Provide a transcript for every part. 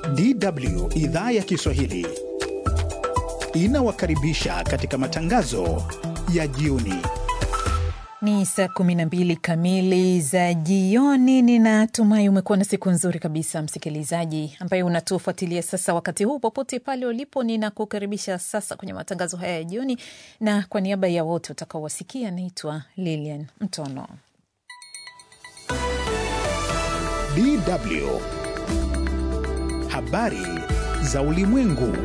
DW idhaa ya Kiswahili inawakaribisha katika matangazo ya jioni. Ni saa 12 kamili za jioni. Ninatumai umekuwa na siku nzuri kabisa, msikilizaji ambaye unatufuatilia sasa wakati huu popote pale ulipo. Ninakukaribisha sasa kwenye matangazo haya ya jioni, na kwa niaba ya wote utakaowasikia, naitwa Lilian Mtono. DW habari za ulimwengu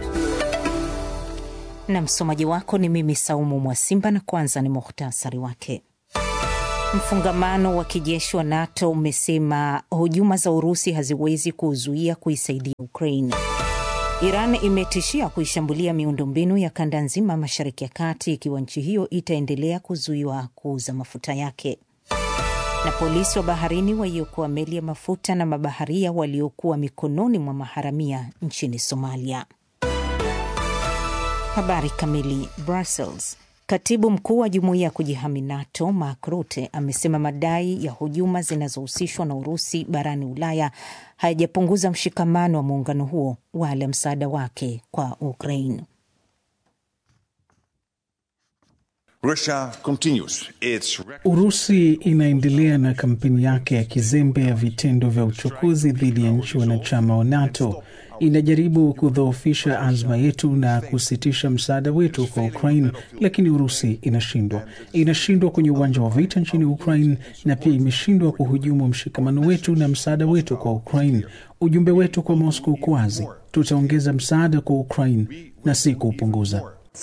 na msomaji wako ni mimi Saumu Mwasimba, na kwanza ni muhtasari wake. Mfungamano wa kijeshi wa NATO umesema hujuma za Urusi haziwezi kuzuia kuisaidia Ukraine. Iran imetishia kuishambulia miundombinu ya kanda nzima Mashariki ya Kati ikiwa nchi hiyo itaendelea kuzuiwa kuuza mafuta yake. Na polisi wa baharini waiokoa meli ya mafuta na mabaharia waliokuwa mikononi mwa maharamia nchini Somalia. Habari kamili. Brussels. Katibu mkuu wa jumuiya ya kujihami NATO Mark Rutte amesema madai ya hujuma zinazohusishwa na Urusi barani Ulaya hayajapunguza mshikamano wa muungano huo wala msaada wake kwa Ukraine. Urusi inaendelea na kampeni yake ya kizembe ya vitendo vya uchokozi dhidi ya nchi wanachama wa NATO. Inajaribu kudhoofisha azma yetu na kusitisha msaada wetu kwa Ukraine, lakini Urusi inashindwa. Inashindwa kwenye uwanja wa vita nchini Ukraine na pia imeshindwa kuhujumu mshikamano wetu na msaada wetu kwa Ukraine. Ujumbe wetu kwa Moscow uko wazi: tutaongeza msaada kwa Ukraine na si kuupunguza.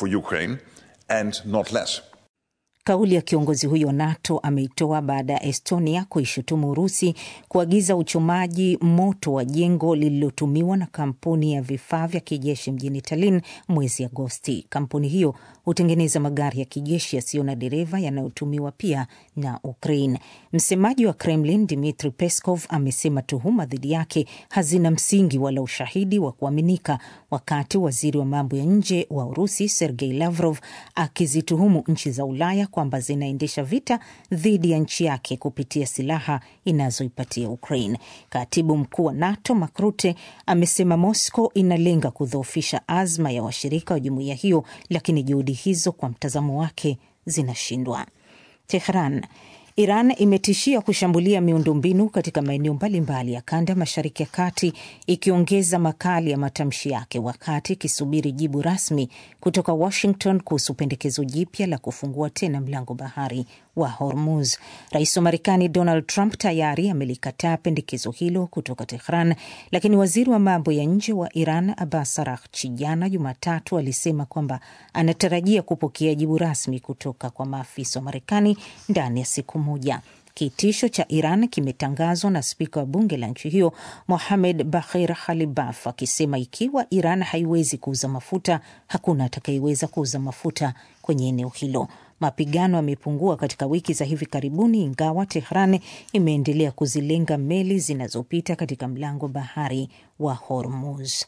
Kauli ya kiongozi huyo NATO ameitoa baada ya Estonia kuishutumu Urusi kuagiza uchomaji moto wa jengo lililotumiwa na kampuni ya vifaa vya kijeshi mjini Tallinn mwezi Agosti. Kampuni hiyo hutengeneza magari ya kijeshi yasiyo na dereva yanayotumiwa pia na Ukraine. Msemaji wa Kremlin Dmitri Peskov amesema tuhuma dhidi yake hazina msingi wala ushahidi wa kuaminika, wakati waziri wa mambo ya nje wa Urusi Sergei Lavrov akizituhumu nchi za Ulaya kwamba zinaendesha vita dhidi ya nchi yake kupitia silaha inazoipatia Ukraine. Katibu mkuu wa NATO Mark Rutte amesema Moscow inalenga kudhoofisha azma ya washirika wa jumuiya hiyo, lakini juhudi hizo kwa mtazamo wake zinashindwa. Tehran Iran imetishia kushambulia miundombinu katika maeneo mbalimbali ya kanda mashariki ya kati, ikiongeza makali ya matamshi yake wakati ikisubiri jibu rasmi kutoka Washington kuhusu pendekezo jipya la kufungua tena mlango bahari wa Hormuz. Rais wa Marekani Donald Trump tayari amelikataa pendekezo hilo kutoka Tehran, lakini waziri wa mambo ya nje wa Iran Abbas Araghchi jana Jumatatu alisema kwamba anatarajia kupokea jibu rasmi kutoka kwa maafisa wa Marekani ndani ya siku moja. Kitisho cha Iran kimetangazwa na spika wa bunge la nchi hiyo Mohamed Bahir Khalibaf akisema ikiwa Iran haiwezi kuuza mafuta, hakuna atakayeweza kuuza mafuta kwenye eneo hilo. Mapigano yamepungua katika wiki za hivi karibuni, ingawa Tehran imeendelea kuzilenga meli zinazopita katika mlango bahari wa Hormuz.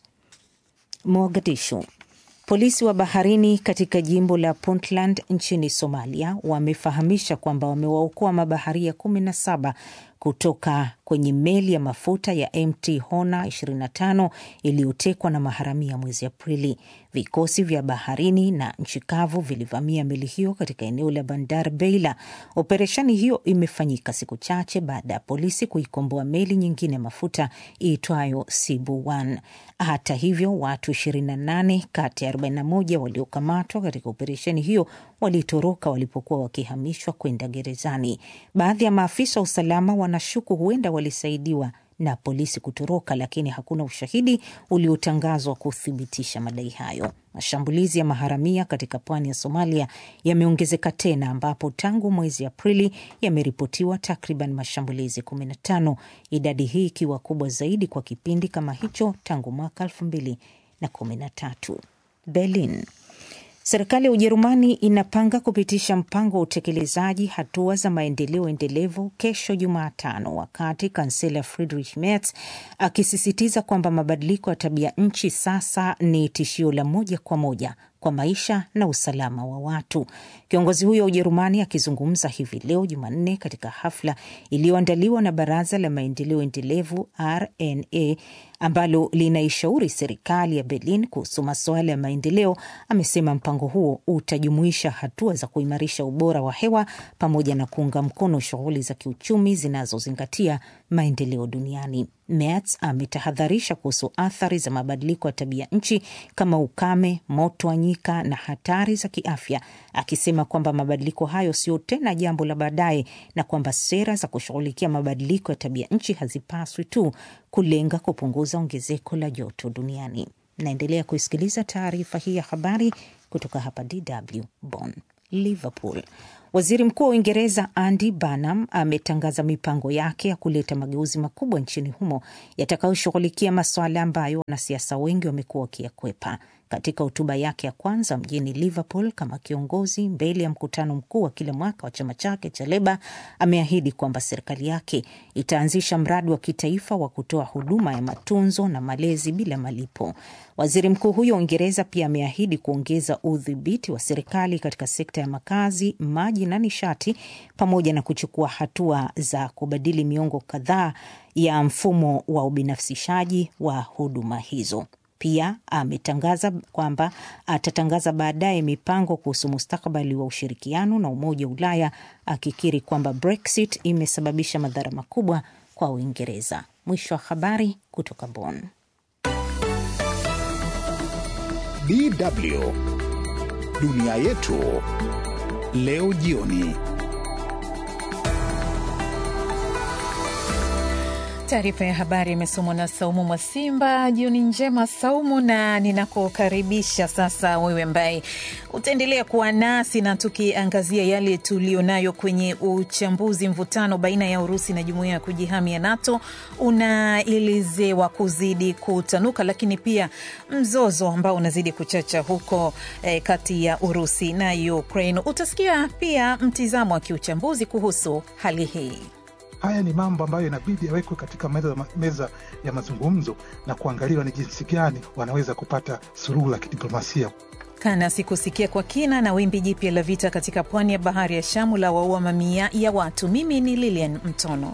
Mogadishu. Polisi wa baharini katika jimbo la Puntland nchini Somalia wamefahamisha kwamba wamewaokoa mabaharia 17 kutoka kwenye meli ya mafuta ya MT Hona 25 iliyotekwa na maharamia mwezi Aprili. Vikosi vya baharini na nchi kavu vilivamia meli hiyo katika eneo la Bandar Beila. Operesheni hiyo imefanyika siku chache baada ya polisi kuikomboa meli nyingine ya mafuta iitwayo Sibu 1. Hata hivyo, watu 28 kati ya 41 waliokamatwa katika operesheni hiyo walitoroka walipokuwa wakihamishwa kwenda gerezani. Baadhi ya maafisa wa usalama wanashuku huenda walisaidiwa na polisi kutoroka, lakini hakuna ushahidi uliotangazwa kuthibitisha madai hayo. Mashambulizi ya maharamia katika pwani ya Somalia yameongezeka tena, ambapo tangu mwezi Aprili yameripotiwa takriban mashambulizi 15, idadi hii ikiwa kubwa zaidi kwa kipindi kama hicho tangu mwaka 2013. Berlin. Serikali ya Ujerumani inapanga kupitisha mpango wa utekelezaji hatua za maendeleo endelevu kesho Jumatano, wakati kansela Friedrich Merz akisisitiza kwamba mabadiliko ya tabia nchi sasa ni tishio la moja kwa moja kwa maisha na usalama wa watu. Kiongozi huyo wa Ujerumani akizungumza hivi leo Jumanne katika hafla iliyoandaliwa na Baraza la Maendeleo Endelevu RNA ambalo linaishauri serikali ya Berlin kuhusu masuala ya maendeleo, amesema mpango huo utajumuisha hatua za kuimarisha ubora wa hewa pamoja na kuunga mkono shughuli za kiuchumi zinazozingatia maendeleo duniani. Merz ametahadharisha kuhusu athari za mabadiliko ya tabia nchi kama ukame, moto wa nyika na hatari za kiafya, akisema kwamba mabadiliko hayo sio tena jambo la baadaye na kwamba sera za kushughulikia mabadiliko ya tabia nchi hazipaswi tu kulenga kupunguza ongezeko la joto duniani. Naendelea kuisikiliza taarifa hii ya habari kutoka hapa DW Bonn. Liverpool. Waziri Mkuu wa Uingereza Andy Burnham ametangaza mipango yake ya kuleta mageuzi makubwa nchini humo yatakayoshughulikia masuala ambayo wanasiasa wengi wamekuwa wakiyakwepa. Katika hotuba yake ya kwanza mjini Liverpool kama kiongozi mbele ya mkutano mkuu wa kila mwaka wa chama chake cha Leba, ameahidi kwamba serikali yake itaanzisha mradi wa kitaifa wa kutoa huduma ya matunzo na malezi bila malipo. Waziri mkuu huyo wa Uingereza pia ameahidi kuongeza udhibiti wa serikali katika sekta ya makazi, maji na nishati, pamoja na kuchukua hatua za kubadili miongo kadhaa ya mfumo wa ubinafsishaji wa huduma hizo. Pia ametangaza kwamba atatangaza baadaye mipango kuhusu mustakabali wa ushirikiano na Umoja wa Ulaya, akikiri kwamba Brexit imesababisha madhara makubwa kwa Uingereza. Mwisho wa habari kutoka Bonn. DW dunia yetu leo jioni. Taarifa ya habari imesomwa na Saumu Mwasimba. Jioni njema Saumu, na ninakukaribisha sasa wewe ambaye utaendelea kuwa nasi na tukiangazia yale tulionayo kwenye uchambuzi. Mvutano baina ya Urusi na jumuiya ya kujihami ya NATO unaelezewa kuzidi kutanuka, lakini pia mzozo ambao unazidi kuchacha huko eh, kati ya Urusi na Ukraine. Utasikia pia mtizamo wa kiuchambuzi kuhusu hali hii. Haya ni mambo ambayo inabidi yawekwe katika meza, meza ya mazungumzo na kuangaliwa ni jinsi gani wanaweza kupata suluhu la kidiplomasia. Kana sikusikia kwa kina na wimbi jipya la vita katika pwani ya bahari ya Shamu la waua mamia ya watu. Mimi ni Lilian Mtono.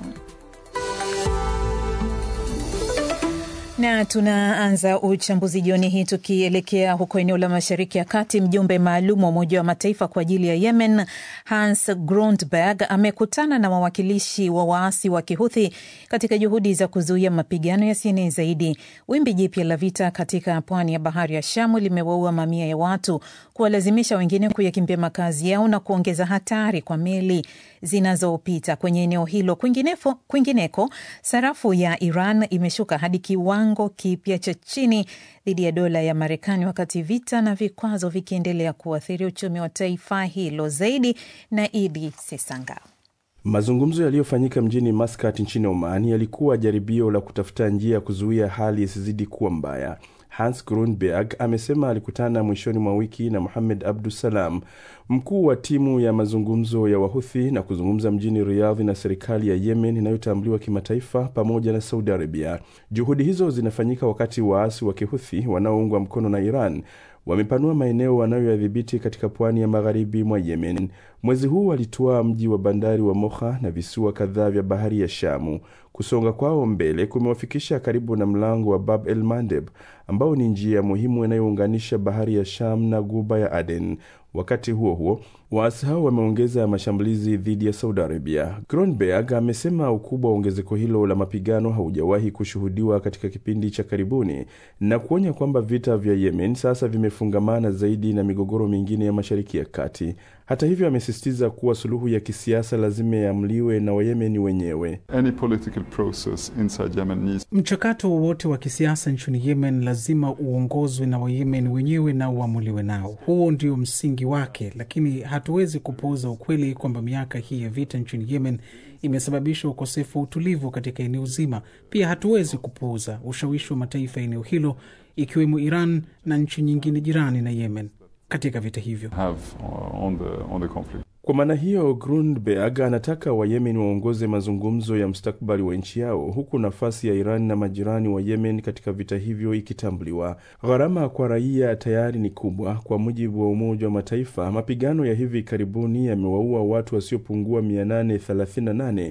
na tunaanza uchambuzi jioni hii tukielekea huko eneo la Mashariki ya Kati. Mjumbe maalum wa Umoja wa Mataifa kwa ajili ya Yemen, Hans Grundberg, amekutana na wawakilishi wa waasi wa Kihuthi katika juhudi za kuzuia mapigano yasienee zaidi. Wimbi jipya la vita katika pwani ya bahari ya Shamu limewaua mamia ya watu, kuwalazimisha wengine kuyakimbia makazi yao na kuongeza hatari kwa meli zinazopita kwenye eneo hilo. Kwingineko, kwingineko sarafu ya Iran imeshuka hadi kiwango kipya cha chini dhidi ya dola ya Marekani, wakati vita na vikwazo vikiendelea kuathiri uchumi wa taifa hilo. Zaidi na Idi Sesanga. Mazungumzo yaliyofanyika mjini Maskat nchini Oman yalikuwa jaribio la kutafuta njia ya kuzuia hali isizidi kuwa mbaya. Hans Grundberg amesema alikutana mwishoni mwa wiki na Muhamed Abdusalam, mkuu wa timu ya mazungumzo ya Wahuthi, na kuzungumza mjini Riyadh na serikali ya Yemen inayotambuliwa kimataifa pamoja na Saudi Arabia. Juhudi hizo zinafanyika wakati waasi wa Kihuthi wanaoungwa mkono na Iran wamepanua maeneo wanayoyadhibiti katika pwani ya magharibi mwa Yemen. Mwezi huu walitwaa mji wa bandari wa Moha na visiwa kadhaa vya bahari ya Shamu. Kusonga kwao mbele kumewafikisha karibu na mlango wa Bab el Mandeb ambao ni njia muhimu inayounganisha bahari ya Sham na guba ya Aden. Wakati huo huo, waasi hao wameongeza mashambulizi dhidi ya Saudi Arabia. Kronberg amesema ukubwa wa ongezeko hilo la mapigano haujawahi kushuhudiwa katika kipindi cha karibuni na kuonya kwamba vita vya Yemen sasa vimefungamana zaidi na migogoro mingine ya Mashariki ya Kati. Hata hivyo, amesisitiza kuwa suluhu ya kisiasa lazima iamliwe na Wayemeni wenyewe. Any political process inside Yemen needs... Mchakato wowote wa kisiasa nchini Yemen lazima uongozwe na Wayemen wenyewe na uamuliwe nao. Huo ndio msingi wake, lakini hatuwezi kupuuza ukweli kwamba miaka hii ya vita nchini Yemen imesababisha ukosefu wa utulivu katika eneo zima. Pia hatuwezi kupuuza ushawishi wa mataifa ya eneo hilo ikiwemo Iran na nchi nyingine jirani na Yemen katika vita hivyo. have on the, on the conflict. Kwa maana hiyo, Grundberg anataka Wayemen waongoze mazungumzo ya mustakabali wa nchi yao, huku nafasi ya Iran na majirani wa Yemen katika vita hivyo ikitambuliwa. Gharama kwa raia tayari ni kubwa. Kwa mujibu wa Umoja wa Mataifa, mapigano ya hivi karibuni yamewaua watu wasiopungua 838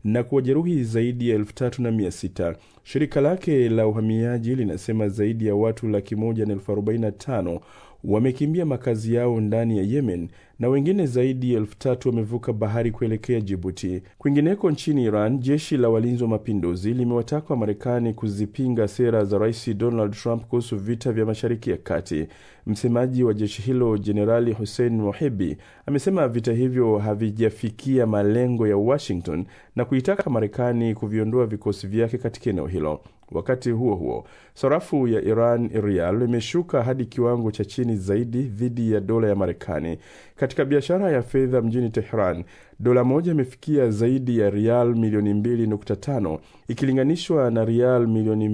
na kuwajeruhi zaidi ya elfu tatu na mia sita. Shirika lake la uhamiaji linasema zaidi ya watu laki moja na elfu arobaini na tano wamekimbia makazi yao ndani ya Yemen na wengine zaidi ya elfu tatu wamevuka bahari kuelekea Jibuti. Kwingineko nchini Iran, jeshi la walinzi wa mapinduzi limewataka wa Marekani kuzipinga sera za Rais Donald Trump kuhusu vita vya Mashariki ya Kati. Msemaji wa jeshi hilo Jenerali Hussein Mohebi amesema vita hivyo havijafikia malengo ya Washington na kuitaka Marekani kuviondoa vikosi vyake katika eneo hilo. Wakati huo huo, sarafu ya Iran rial imeshuka hadi kiwango cha chini zaidi dhidi ya dola ya Marekani. Katika biashara ya fedha mjini Tehran, dola moja imefikia zaidi ya rial milioni 2.5 ikilinganishwa na rial milioni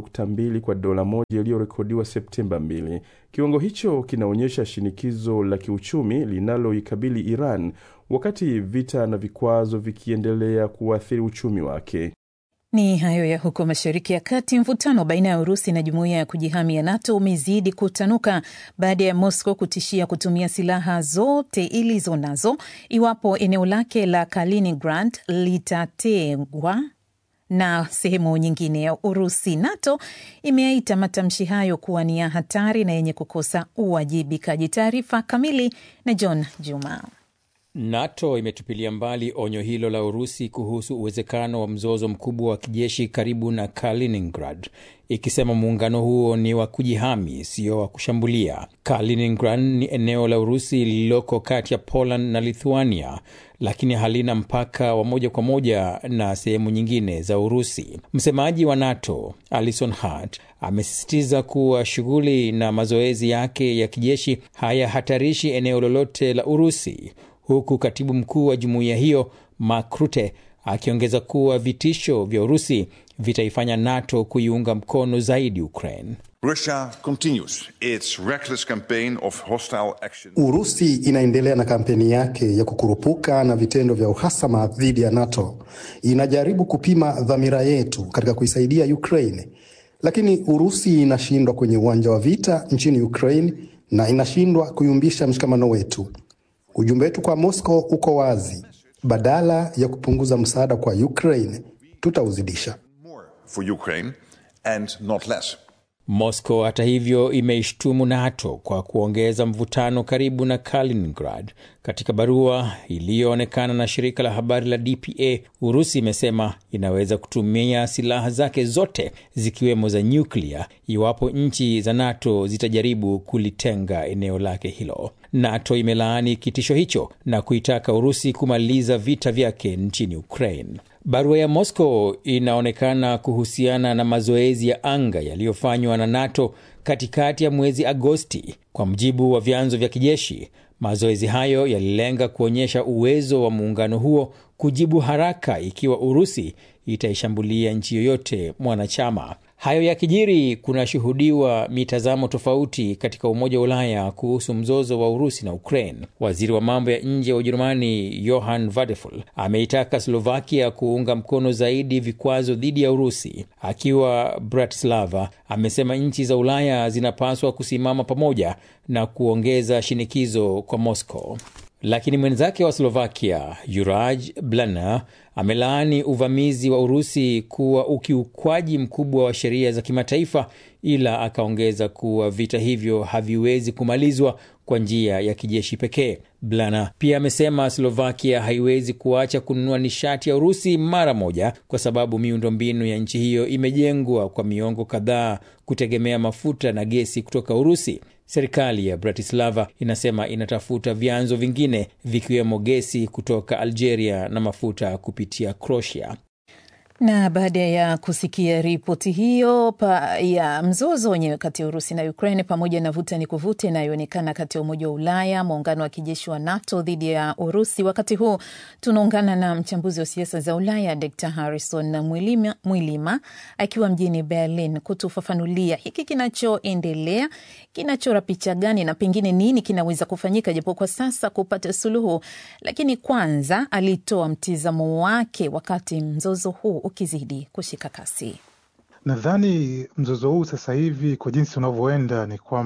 2.2 kwa dola moja iliyorekodiwa Septemba 2. Kiwango hicho kinaonyesha shinikizo la kiuchumi linaloikabili Iran wakati vita na vikwazo vikiendelea kuathiri uchumi wake. Ni hayo ya huko Mashariki ya Kati. Mvutano baina ya Urusi na jumuiya ya kujihami ya NATO umezidi kutanuka baada ya Moscow kutishia kutumia silaha zote ilizo nazo iwapo eneo lake la Kaliningrad litatengwa na sehemu nyingine ya Urusi. NATO imeaita matamshi hayo kuwa ni ya hatari na yenye kukosa uwajibikaji. Taarifa kamili na John Juma. NATO imetupilia mbali onyo hilo la Urusi kuhusu uwezekano wa mzozo mkubwa wa kijeshi karibu na Kaliningrad, ikisema muungano huo ni wa kujihami, sio wa kushambulia. Kaliningrad ni eneo la Urusi lililoko kati ya Poland na Lithuania, lakini halina mpaka wa moja kwa moja na sehemu nyingine za Urusi. Msemaji wa NATO Alison Hart amesisitiza kuwa shughuli na mazoezi yake ya kijeshi hayahatarishi eneo lolote la Urusi, huku katibu mkuu wa jumuiya hiyo Mark Rutte akiongeza kuwa vitisho vya Urusi vitaifanya NATO kuiunga mkono zaidi Ukraine. Russia continues its reckless campaign of hostile action. Urusi inaendelea na kampeni yake ya kukurupuka na vitendo vya uhasama dhidi ya NATO. Inajaribu kupima dhamira yetu katika kuisaidia Ukraine, lakini Urusi inashindwa kwenye uwanja wa vita nchini Ukraine na inashindwa kuyumbisha mshikamano wetu. Ujumbe wetu kwa Moscow uko wazi: badala ya kupunguza msaada kwa Ukraine, tutauzidisha. For Ukraine and not less. Moscow hata hivyo imeishtumu NATO kwa kuongeza mvutano karibu na Kaliningrad. Katika barua iliyoonekana na shirika la habari la DPA, Urusi imesema inaweza kutumia silaha zake zote zikiwemo za nyuklia iwapo nchi za NATO zitajaribu kulitenga eneo lake hilo. NATO imelaani kitisho hicho na kuitaka Urusi kumaliza vita vyake nchini Ukraine. Barua ya Moscow inaonekana kuhusiana na mazoezi ya anga yaliyofanywa na NATO katikati ya mwezi Agosti. Kwa mujibu wa vyanzo vya kijeshi, mazoezi hayo yalilenga kuonyesha uwezo wa muungano huo kujibu haraka ikiwa Urusi itaishambulia nchi yoyote mwanachama. Hayo yakijiri, kunashuhudiwa mitazamo tofauti katika Umoja wa Ulaya kuhusu mzozo wa Urusi na Ukraine. Waziri wa mambo ya nje wa Ujerumani Johann Vadeful ameitaka Slovakia kuunga mkono zaidi vikwazo dhidi ya Urusi. Akiwa Bratislava, amesema nchi za Ulaya zinapaswa kusimama pamoja na kuongeza shinikizo kwa Moscow. Lakini mwenzake wa Slovakia Juraj Blana amelaani uvamizi wa Urusi kuwa ukiukwaji mkubwa wa sheria za kimataifa, ila akaongeza kuwa vita hivyo haviwezi kumalizwa kwa njia ya kijeshi pekee. Blana pia amesema Slovakia haiwezi kuacha kununua nishati ya Urusi mara moja, kwa sababu miundombinu ya nchi hiyo imejengwa kwa miongo kadhaa kutegemea mafuta na gesi kutoka Urusi. Serikali ya Bratislava inasema inatafuta vyanzo vingine vikiwemo gesi kutoka Algeria na mafuta kupitia Croatia. Na baada ya kusikia ripoti hiyo pa ya mzozo wenyewe kati ya Urusi na Ukraine pamoja na vuta ni kuvute inayoonekana kati ya Umoja wa Ulaya, muungano wa kijeshi wa NATO dhidi ya Urusi, wakati huu tunaungana na mchambuzi wa siasa za Ulaya Dr Harrison Mwilima, Mwilima akiwa mjini Berlin kutufafanulia hiki kinachoendelea kinachora picha gani na pengine nini kinaweza kufanyika japo kwa sasa kupata suluhu. Lakini kwanza alitoa mtizamo wake wakati mzozo huu ukizidi kushika kasi. Nadhani mzozo huu sasa hivi kwa jinsi unavyoenda ni kwamba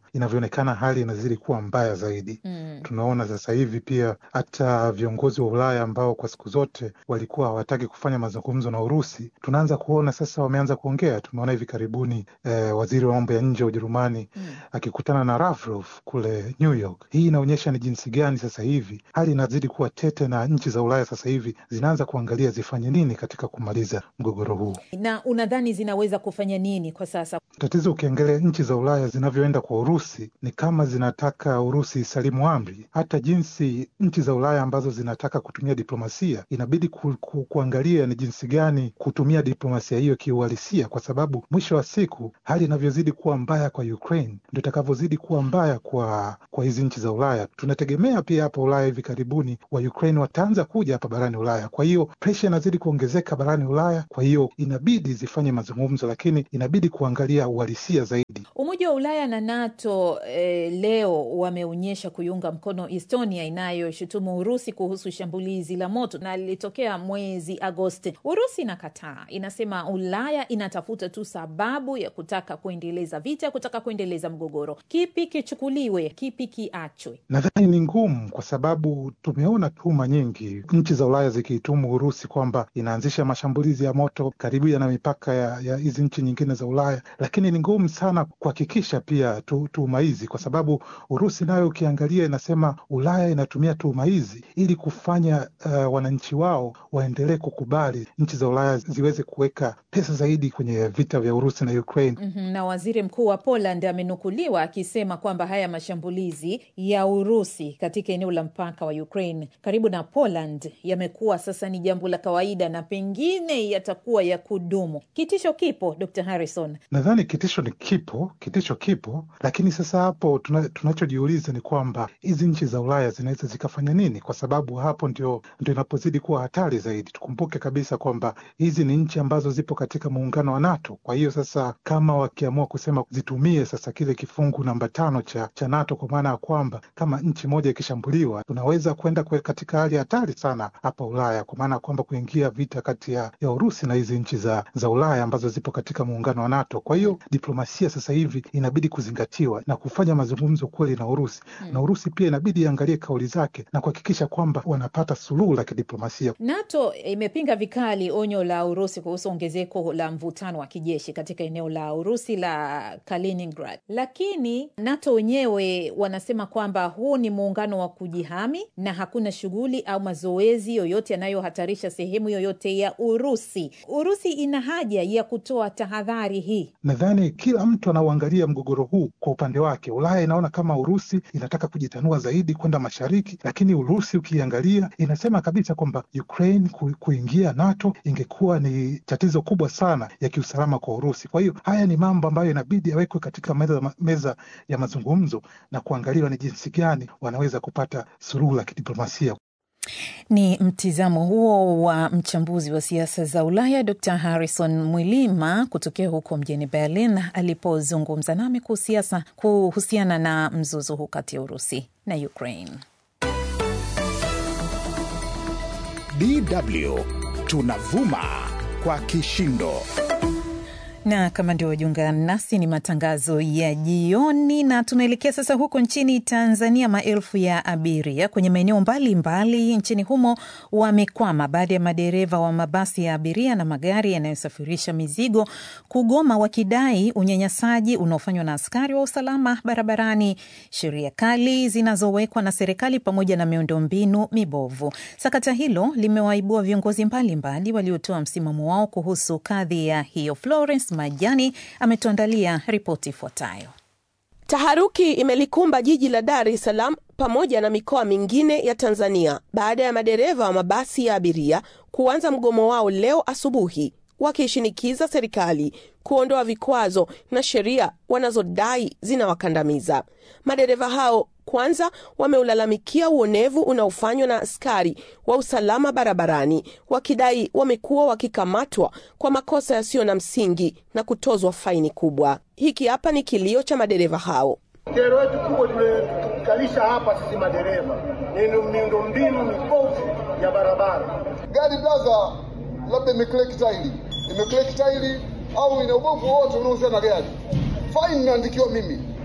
inavyoonekana hali inazidi kuwa mbaya zaidi. Mm. Tunaona sasa hivi pia hata viongozi wa Ulaya ambao kwa siku zote walikuwa hawataki kufanya mazungumzo na Urusi, tunaanza kuona sasa wameanza kuongea. Tumeona hivi karibuni eh, waziri wa mambo ya nje wa Ujerumani mm. akikutana na Lavrov kule New York. Hii inaonyesha ni jinsi gani sasa hivi hali inazidi kuwa tete, na nchi za Ulaya sasa hivi zinaanza kuangalia zifanye nini katika kumaliza mgogoro huu. Na unadhani zinaweza kufanya nini kwa sasa? Tatizo ukiangalia nchi za Ulaya zinavyoenda kwa Urusi ni kama zinataka Urusi isalimu amri. Hata jinsi nchi za Ulaya ambazo zinataka kutumia diplomasia inabidi ku, ku, kuangalia ni jinsi gani kutumia diplomasia hiyo kiuhalisia, kwa sababu mwisho wa siku hali inavyozidi kuwa mbaya kwa Ukraine ndo itakavyozidi kuwa mbaya kwa kwa hizi nchi za Ulaya. Tunategemea pia hapa Ulaya hivi karibuni wa Ukraine wataanza kuja hapa barani Ulaya, kwa hiyo presha inazidi kuongezeka barani Ulaya. Kwa hiyo inabidi zifanye mazungumzo, lakini inabidi kuangalia uhalisia zaidi. Umoja wa Ulaya na NATO eh, leo wameonyesha kuiunga mkono Estonia inayoshutumu Urusi kuhusu shambulizi la moto na lilitokea mwezi Agosti. Urusi inakataa, inasema Ulaya inatafuta tu sababu ya kutaka kuendeleza vita, kutaka kuendeleza mgogoro. Kipi kichukuliwe, kipi kiachwe? Nadhani ni ngumu, kwa sababu tumeona tuhuma nyingi nchi za Ulaya zikiitumu Urusi kwamba inaanzisha mashambulizi ya moto karibu na mipaka ya hizi nchi nyingine za Ulaya, lakini ni ngumu sana kuhakikisha pia tuhuma hizi, kwa sababu Urusi nayo ukiangalia inasema Ulaya inatumia tuhuma hizi ili kufanya uh, wananchi wao waendelee kukubali nchi za Ulaya ziweze kuweka pesa zaidi kwenye vita vya Urusi na Ukraine. mm -hmm. Na waziri mkuu wa Poland amenukuliwa akisema kwamba haya mashambulizi ya Urusi katika eneo la mpaka wa Ukraine karibu na Poland yamekuwa sasa ni jambo la kawaida na pengine yatakuwa ya kudumu. Kitisho kipo, Dr. Harrison? Nadhani kitisho ni kipo, kitisho kipo, lakini sasa hapo tuna, tunachojiuliza ni kwamba hizi nchi za Ulaya zinaweza zikafanya nini? Kwa sababu hapo ndio, ndio inapozidi kuwa hatari zaidi. Tukumbuke kabisa kwamba hizi ni nchi ambazo zipo katika muungano wa NATO. Kwa hiyo sasa kama wakiamua kusema zitumie sasa kile kifungu namba tano cha, cha NATO, kwa maana ya kwamba kama nchi moja ikishambuliwa, tunaweza kwenda katika hali hatari sana hapa Ulaya, kwa maana ya kwamba kuingia vita kati ya, ya Urusi na hizi nchi za, za Ulaya ambazo zipo katika muungano wa NATO. Kwa hiyo diplomasia sasa hivi inabidi kuzingatiwa na kufanya mazungumzo kweli na Urusi hmm. na Urusi pia inabidi iangalie kauli zake na kuhakikisha kwamba wanapata suluhu la kidiplomasia. NATO imepinga vikali onyo la Urusi kuhusu ongezeko la mvutano wa kijeshi katika eneo la Urusi la Kaliningrad, lakini NATO wenyewe wanasema kwamba huu ni muungano wa kujihami na hakuna shughuli au mazoezi yoyote yanayohatarisha sehemu yoyote ya Urusi. Urusi ina haja ya kutoa tahadhari hii. Nadhani kila mtu anauangalia mgogoro huu kwa upande wake. Ulaya inaona kama Urusi inataka kujitanua zaidi kwenda mashariki, lakini Urusi ukiangalia inasema kabisa kwamba Ukraine ku, kuingia NATO ingekuwa ni tatizo kubwa sana ya kiusalama kwa Urusi. Kwa hiyo haya ni mambo ambayo inabidi yawekwe katika meza, meza ya mazungumzo na kuangaliwa ni jinsi gani wanaweza kupata suluhu la kidiplomasia. Ni mtizamo huo wa mchambuzi wa siasa za Ulaya Dr Harrison Mwilima kutokea huko mjini Berlin alipozungumza nami kuhusiana na mzozo huu kati ya Urusi na Ukraine. DW tunavuma kwa kishindo na kama ndio wajiunga nasi, ni matangazo ya jioni, na tunaelekea sasa huko nchini Tanzania. Maelfu ya abiria kwenye maeneo mbalimbali nchini humo wamekwama baada ya madereva wa mabasi ya abiria na magari yanayosafirisha mizigo kugoma, wakidai unyanyasaji unaofanywa na askari wa usalama barabarani, sheria kali zinazowekwa na serikali, pamoja na miundombinu mibovu. Sakata hilo limewaibua viongozi mbalimbali waliotoa msimamo wao kuhusu kadhia hiyo. Florence Majani ametuandalia ripoti ifuatayo. Taharuki imelikumba jiji la Dar es Salaam pamoja na mikoa mingine ya Tanzania baada ya madereva wa mabasi ya abiria kuanza mgomo wao leo asubuhi, wakishinikiza serikali kuondoa vikwazo na sheria wanazodai zinawakandamiza. Madereva hao kwanza wameulalamikia uonevu unaofanywa na askari wa usalama barabarani, wakidai wamekuwa wakikamatwa kwa makosa yasiyo na msingi na kutozwa faini kubwa. Hiki hapa ni kilio cha madereva hao. Kero yetu kubwa tumekalisha hapa sisi madereva ni miundombinu mibovu ya barabara. Gari blaza, labda imekleki tairi, imekleki tairi au ina ubovu wowote unaohusiana na gari, faini inaandikiwa mimi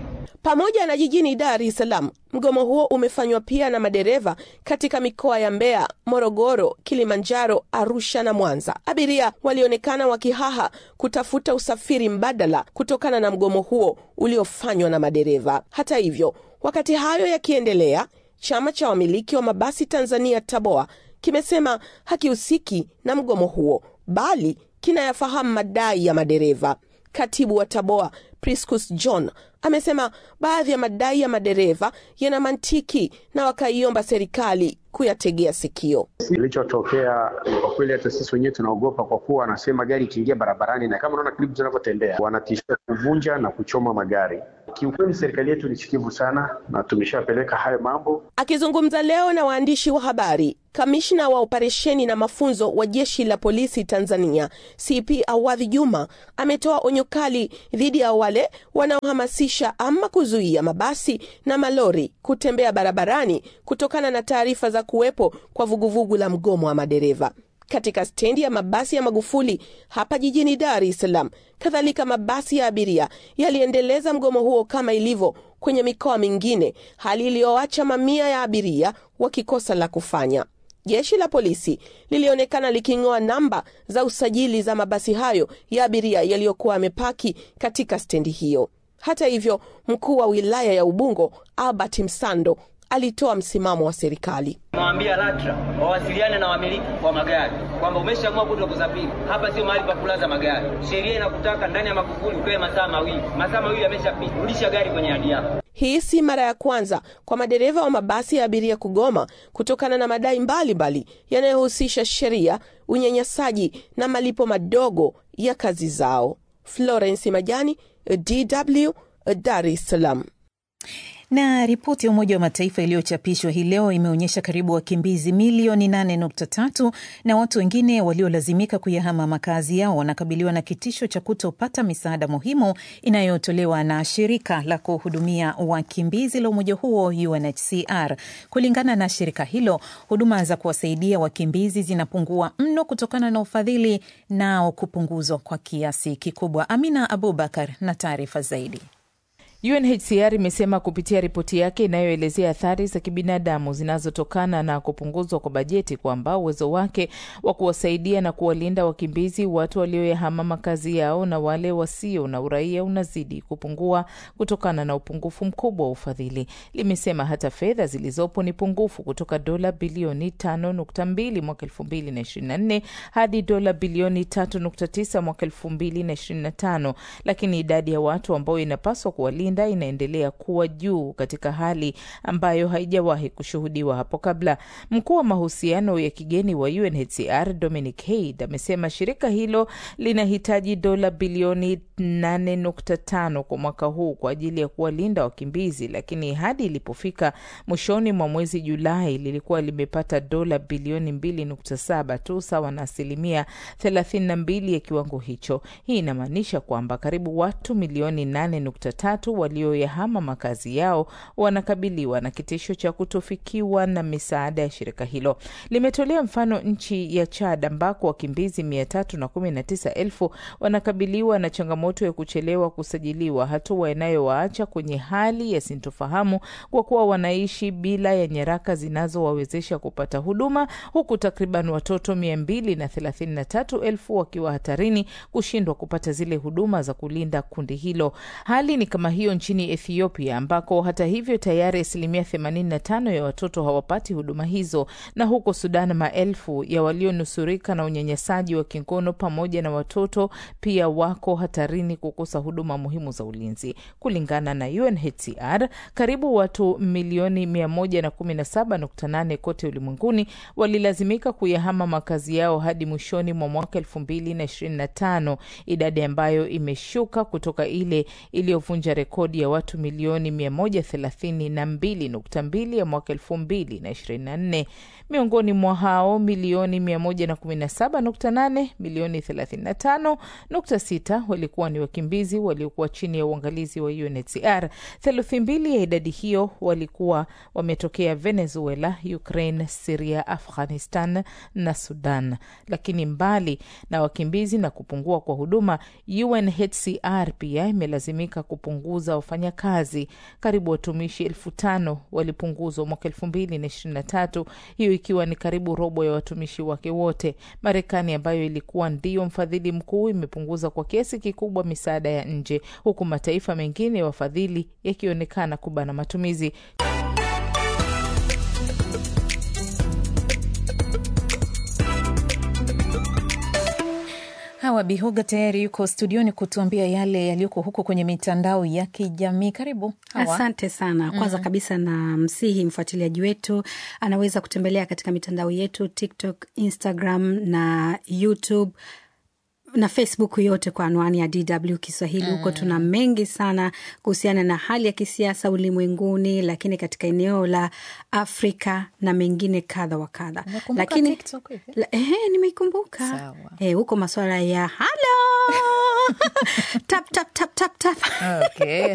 Pamoja na jijini Dar es Salaam, mgomo huo umefanywa pia na madereva katika mikoa ya Mbeya, Morogoro, Kilimanjaro, Arusha na Mwanza. Abiria walionekana wakihaha kutafuta usafiri mbadala kutokana na mgomo huo uliofanywa na madereva. Hata hivyo, wakati hayo yakiendelea, chama cha wamiliki wa mabasi Tanzania TABOA kimesema hakihusiki na mgomo huo, bali kinayafahamu madai ya madereva. Katibu wa TABOA Priscus John amesema baadhi ya madai ya madereva yana mantiki na wakaiomba serikali kuyategea sikio. Kilichotokea kwa kweli, hata sisi wenyewe tunaogopa, kwa kuwa wanasema gari ikiingia barabarani, na kama unaona klipu zinavyotembea, wanatishia kuvunja na kuchoma magari. Kiukweli serikali yetu ni sikivu sana, na tumeshapeleka hayo mambo. Akizungumza leo na waandishi wa habari, kamishna wa operesheni na mafunzo wa jeshi la polisi Tanzania CP Awadhi Juma ametoa onyo kali dhidi ya wale wanaohamasisha ama kuzuia mabasi na malori kutembea barabarani kutokana na taarifa za kuwepo kwa vuguvugu la mgomo wa madereva katika stendi ya mabasi ya Magufuli hapa jijini Dar es Salaam. Kadhalika, mabasi ya abiria yaliendeleza mgomo huo kama ilivyo kwenye mikoa mingine, hali iliyoacha mamia ya abiria wakikosa la kufanya. Jeshi la polisi lilionekana liking'oa namba za usajili za mabasi hayo ya abiria yaliyokuwa yamepaki katika stendi hiyo. Hata hivyo, mkuu wa wilaya ya Ubungo Albert Msando alitoa msimamo wa serikali. Nawaambia LATRA wawasiliane na wamiliki wa magari kwamba umeshaamua kuto kusafiri hapa, sio mahali pa kulaza magari. Sheria inakutaka ndani ya Magufuli ukae masaa mawili, masaa mawili yameshapita, rudisha gari kwenye hadi yako. Hii si mara ya kwanza kwa madereva wa mabasi ya abiria kugoma kutokana na madai mbalimbali yanayohusisha sheria, unyanyasaji na malipo madogo ya kazi zao. Florence Majani, DW, Dar es Salaam. Na ripoti ya Umoja wa Mataifa iliyochapishwa hii leo imeonyesha karibu wakimbizi milioni 8.3 na watu wengine waliolazimika kuyahama makazi yao wanakabiliwa na kitisho cha kutopata misaada muhimu inayotolewa na shirika la kuhudumia wakimbizi la umoja huo UNHCR. Kulingana na shirika hilo, huduma za kuwasaidia wakimbizi zinapungua mno kutokana na ufadhili nao kupunguzwa kwa kiasi kikubwa. Amina Abubakar na taarifa zaidi. UNHCR imesema kupitia ripoti yake inayoelezea athari za kibinadamu zinazotokana na kupunguzwa kwa bajeti kwamba uwezo wake wa kuwasaidia na kuwalinda wakimbizi, watu walioyahama makazi yao na wale wasio na uraia unazidi kupungua kutokana na upungufu mkubwa wa ufadhili. Limesema hata fedha zilizopo ni pungufu kutoka dola bilioni 5.2 mwaka 2024 hadi dola bilioni 3.9 mwaka 2025, lakini idadi ya watu ambao inapaswa kuwalinda inaendelea kuwa juu katika hali ambayo haijawahi kushuhudiwa hapo kabla. Mkuu wa mahusiano ya kigeni wa UNHCR Dominic Haid amesema shirika hilo linahitaji dola bilioni 8.5 kwa mwaka huu kwa ajili ya kuwalinda wakimbizi, lakini hadi ilipofika mwishoni mwa mwezi Julai lilikuwa limepata dola bilioni 2.7 tu, sawa na asilimia 32 ya kiwango hicho. Hii inamaanisha kwamba karibu watu milioni 8.3 walioyahama makazi yao wanakabiliwa na kitisho cha kutofikiwa na misaada ya shirika hilo. Limetolea mfano nchi ya Chad ambako wakimbizi 319,000 wanakabiliwa na changamoto ya kuchelewa kusajiliwa, hatua inayowaacha kwenye hali ya sintofahamu kwa kuwa wanaishi bila ya nyaraka zinazowawezesha kupata huduma, huku takriban watoto 233,000 wakiwa hatarini kushindwa kupata zile huduma za kulinda kundi hilo. Hali ni kama hiyo nchini Ethiopia ambako hata hivyo tayari asilimia 85 ya watoto hawapati huduma hizo, na huko Sudan maelfu ya walionusurika na unyanyasaji wa kingono pamoja na watoto pia wako hatarini kukosa huduma muhimu za ulinzi. Kulingana na UNHCR, karibu watu milioni 117.8 kote ulimwenguni walilazimika kuyahama makazi yao hadi mwishoni mwa mwaka 2025, idadi ambayo imeshuka kutoka ile iliyovunja rekodi ya watu milioni 132.2 ya mwaka 2024. Miongoni mwa hao milioni 117.8, milioni 35.6 walikuwa ni wakimbizi waliokuwa chini ya uangalizi wa UNHCR. Theluthi mbili ya idadi hiyo walikuwa wametokea Venezuela, Ukraine, Siria, Afghanistan na Sudan. Lakini mbali na wakimbizi na kupungua kwa huduma, UNHCR pia imelazimika kupunguza kupunguza wafanyakazi. Karibu watumishi elfu tano walipunguzwa mwaka elfu mbili na ishirini na tatu, hiyo ikiwa ni karibu robo ya watumishi wake wote. Marekani ambayo ilikuwa ndiyo mfadhili mkuu imepunguza kwa kiasi kikubwa misaada ya nje, huku mataifa mengine ya wafadhili yakionekana kubana matumizi. Hawa Bihoga tayari yuko studioni kutuambia yale yaliyoko huko kwenye mitandao ya kijamii. Karibu Hawa. Asante sana. Kwanza Mm. kabisa na msihi mfuatiliaji wetu anaweza kutembelea katika mitandao yetu TikTok, Instagram na YouTube na Facebook yote kwa anwani ya DW Kiswahili. Huko tuna mengi sana kuhusiana na hali ya kisiasa ulimwenguni, lakini katika eneo la Afrika na mengine kadha wa kadha. Unakumbuka Lakini TikTok hivi? la- ehe, nimeikumbuka Sawa. Eh, huko masuala ya halo tap tap tap tap tap Okay.